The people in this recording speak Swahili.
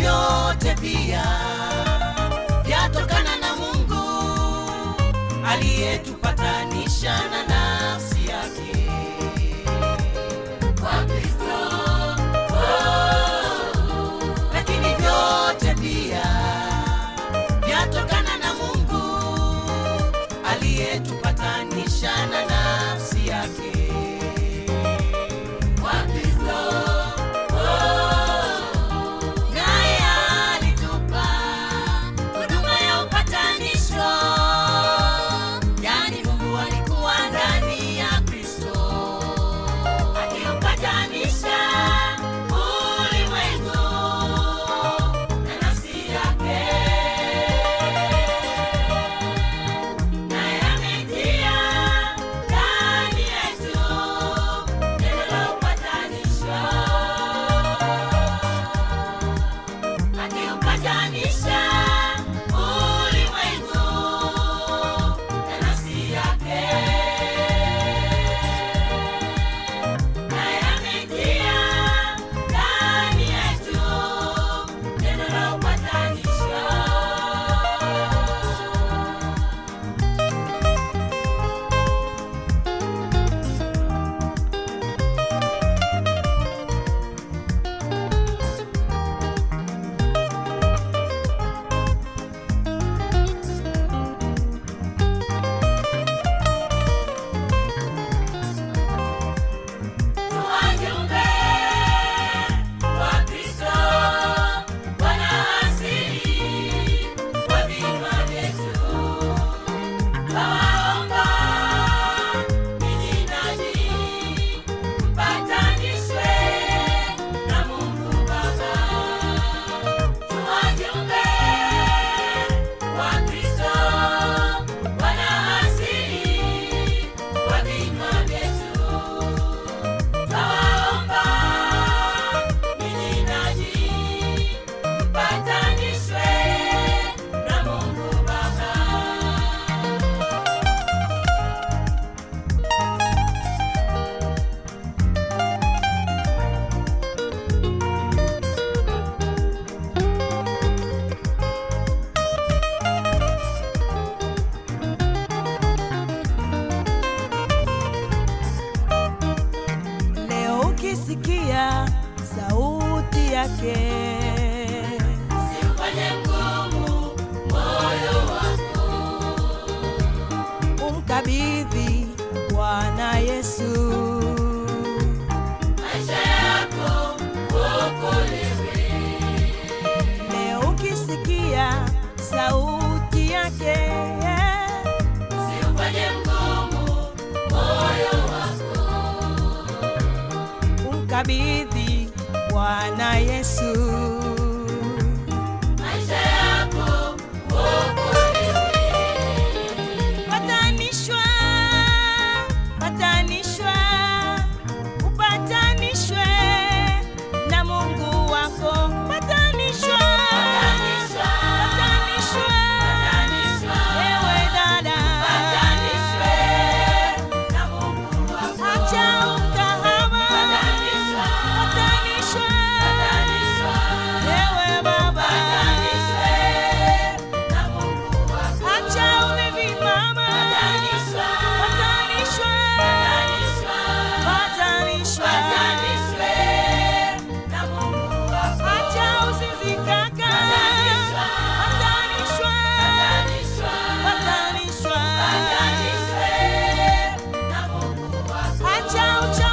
vyote pia vyatokana na Mungu aliyetupatanisha na nafsi yake kwa Kristo. Oh, lakini vyote pia vyatokana na Mungu aliyetupatanisha na nafsi yake kwa Kristo. Naye alitupa huduma ya upatanisho, yani Mungu alikuwa ndani ya Kristo akiupatanisha ulimwengu na nafsi yake, naye ametia ndani yetu neno la upatanisho akiupatanisha ulimwengu na nafsi yake, naye ametia ndani yetu neno la upatanisho. Tuwajumbe wa Kristo, wana asili wa vinywa vyetu. Twawaomba ninyi nanyi mpatanishwe na Mungu Baba. Tuwajumbe wa Kristo, wana asili wa vinywa vyetu. Twawaomba ninyi nanyi mpatanishwe na Mungu Baba. Leo ukisikia sauti yake, Usifanye mgumu moyo wako, umkabidhi Bwana Yesu. maisha yako uokolewe. Leo ukisikia sauti yake, Usifanye mgumu moyo wako, umkabidhi Bwana Yesu. maisha yako uokolewe. Patanishwa, patanishwa, upatanishwe na Mungu wako. Patanishwa, Patanishwa, patanishwa, patanishwa, ewe dada, patanishwe na Mungu wako. acha ukahaba, Patanishwa, patanishwa, patanishwa, ewe baba, patanishwe na Mungu wako. acha ulevi mama, Patanishwa, patanishwa, patanishwa, patanishwa. patanishwe na Mungu wako. Acha uzinzi kaka, Patanishwa, patanishwa, patanishwa, patanishwa. patanishwe na Mungu wako. Acha ucha